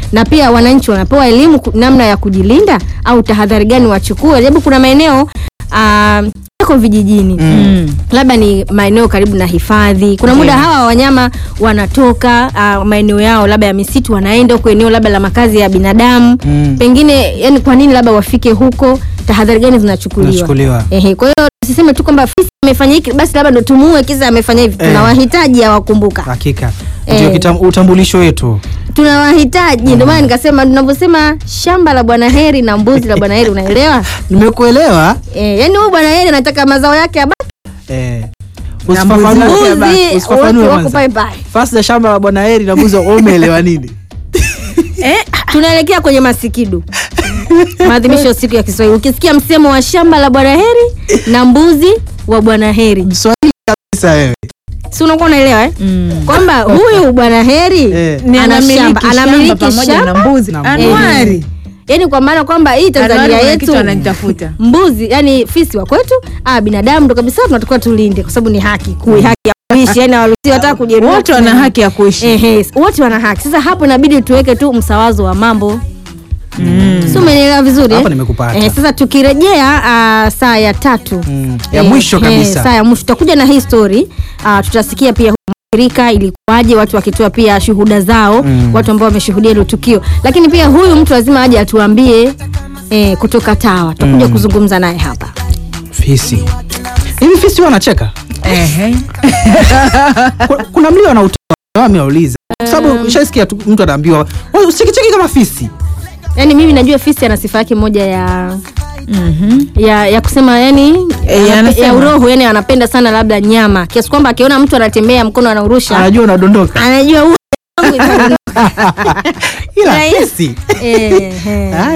na pia wananchi wanapewa elimu ku- namna ya kujilinda au tahadhari gani wachukue, sababu kuna maeneo ah, yako vijijini Mm. labda ni maeneo karibu na hifadhi. Kuna muda hawa wanyama wanatoka uh, maeneo yao labda ya misitu, wanaenda huko eneo labda la makazi ya binadamu Mm. pengine, yani kwa nini labda wafike huko? Tahadhari gani zinachukuliwa? Zinachukuliwa. Ehe, kwa hiyo tusiseme tu kwamba fisi amefanya hiki basi labda ndo tumuue kisa amefanya hivi. Eh. Tunawahitaji hawakumbuka, Hakika Eh. ndio kitam- utambulisho wetu. tunawahitaji. Ndio maana nikasema tunavyosema shamba la Bwana Heri na mbuzi la Bwana Heri, unaelewa Nimekuelewa. eh? Yani huyu Bwana Heri anataka mazao yake abaki, Eh. mbuzi Usifafanue. wake mbuzi Usifafanue wako- wako kwanza. pale pale. Fasi ya shamba la Bwana Heri na mbuzi wa- umeelewa nini? Eh, tunaelekea kwenye masikidu maadhimisho ya siku ya Kiswahili. Ukisikia msemo wa shamba la Bwana Heri na mbuzi wa Bwana Heri, Mswahili kabisa wewe. si unakuwa unaelewa eh? Mm. kwamba huyu Bwana Heri Eh. Ni ana anamiliki shamba, shamba anamiliki pamoja na shamba, mbuzi na Anuari. yani kwa maana kwamba hii Tanzania Anuari kuna yetu kitu ananitafuta. mbuzi yani fisi wa kwetu, ah, binadamu ndo kabisa tunatakiwa tulinde, kwa sababu ni haki kui haki ya kuishi, yani hawaruhusiwi hata kujeruhi Wote wana haki ya kuishi. Ehe, wote wana haki. Sasa hapo inabidi tuweke tu msawazo wa mambo Mm. si umenielewa vizuri Hapa eh? nimekupata. Eh, sasa tukirejea uh, saa ya tatu Mm. Ya Eh, mwisho eh, kabisa. saa ya mwisho tutakuja na hii story uh, tutasikia pia mwathirika ilikuwaje, watu wakitoa pia shuhuda zao Mm. watu ambao wameshuhudia hilo tukio, lakini pia huyu mtu lazima aje atuambie eh, kutoka TAWA tutakuja Mm. kuzungumza naye hapa. Fisi. Hivi fisi wanacheka? Ehe. Kuna- Kuna mlio anautoa. Mimi nauliza. Kwa sababu ushasikia tu mtu anaambiwa, "Wewe usikicheki kama fisi." Yani mimi najua fisi ana sifa yake moja ya Mhm. ya, ya kusema yani Eh, anape- anasema. ya uroho yani anapenda sana labda nyama kiasi kwamba akiona mtu anatembea mkono anaurusha Anajua unadondoka. anajua huyu wangu itaondoka. Ila Rahisi. fisi. Eh, eh. Ah,